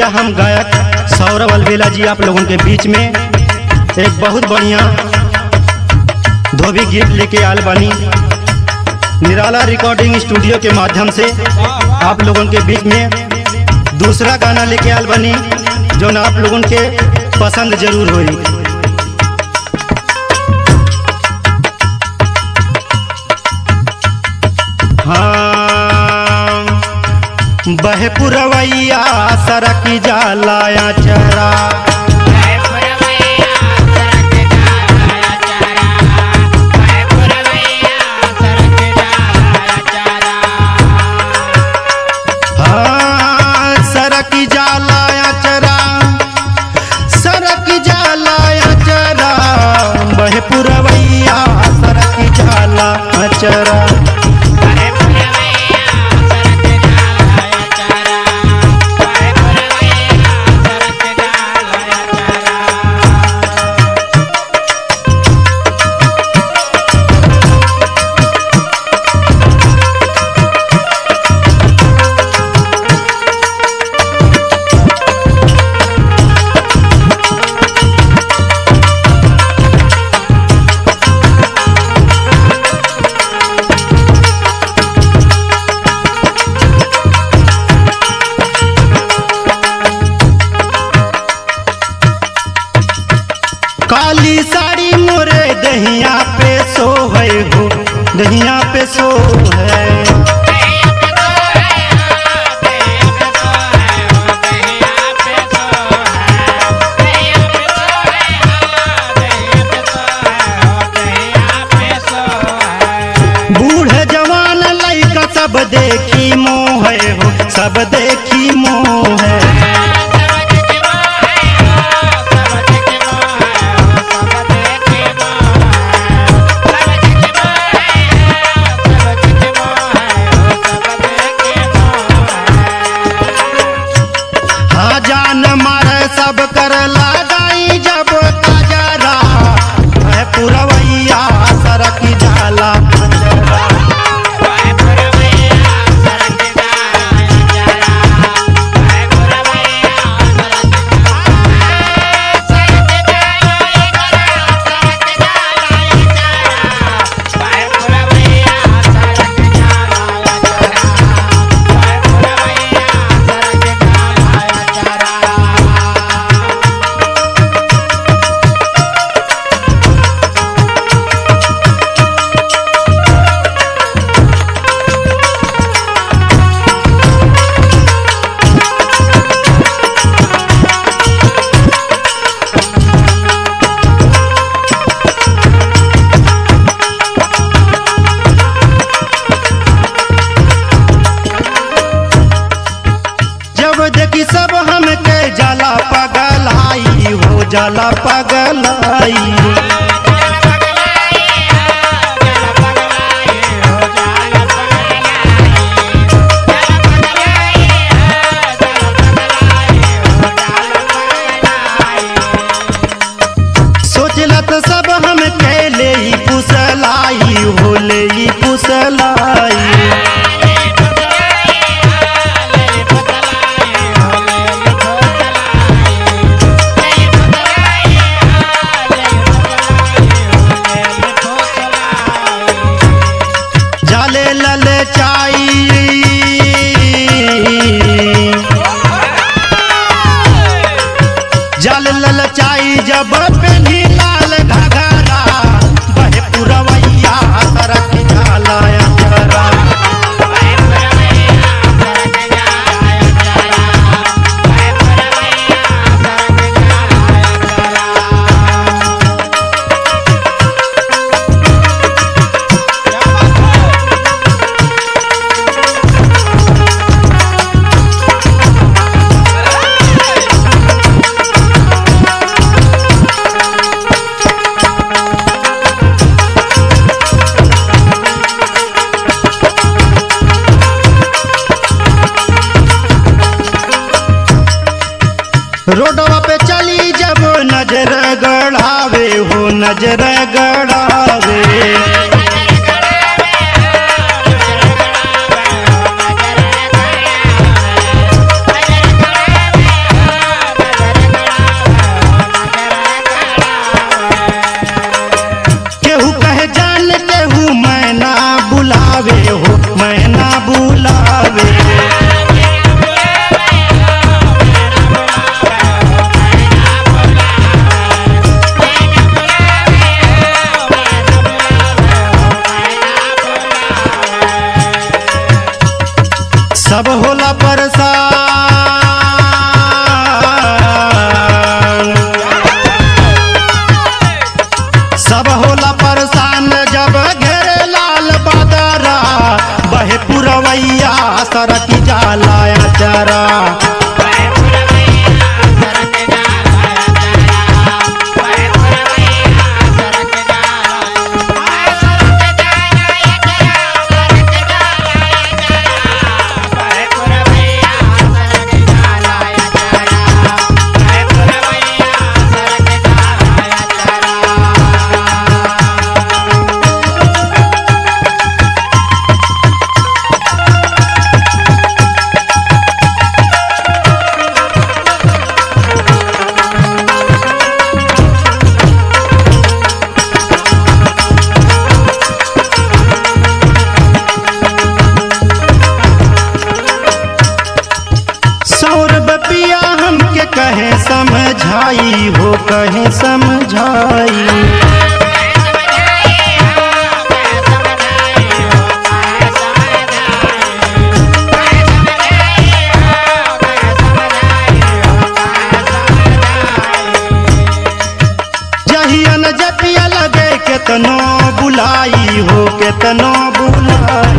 हम गायक सौरभ अलवेला जी आप लोगों के बीच में एक बहुत बढ़िया धोबी गीत लेके आल बानी निराला रिकॉर्डिंग स्टूडियो के माध्यम से आप लोगों के बीच में दूसरा गाना लेके आल बानी जो ना आप लोगों के पसंद जरूर होई हाँ बह पुरवैया सरक जालाया चरा हाँ सरक जालाया चरा सरक जालाया चरा बह पुरवैया सरक जाला चरा काली साड़ी मोरे दहिया पे सो है हो दहिया पे सो है बूढ़े जवान लइका सब देखी मोह है हो सब देखी मोह है हाँ जान मारे सब कर लगाई जब ताजरा है पुरवैया सरक जाला जब देखी सब हमके जाला पगलाई हो जाला पगलाई सोचला तो सब हम ले ही पुसलाई हो ले ही पुसलाई जाले लले चाई जल लल चाई जब पेनी लाल घघरा बहे पुरवैया सरक जालाया चरा समझाई जहिया न जतिया लगे केतनो बुलाई हो केतनो बुलाई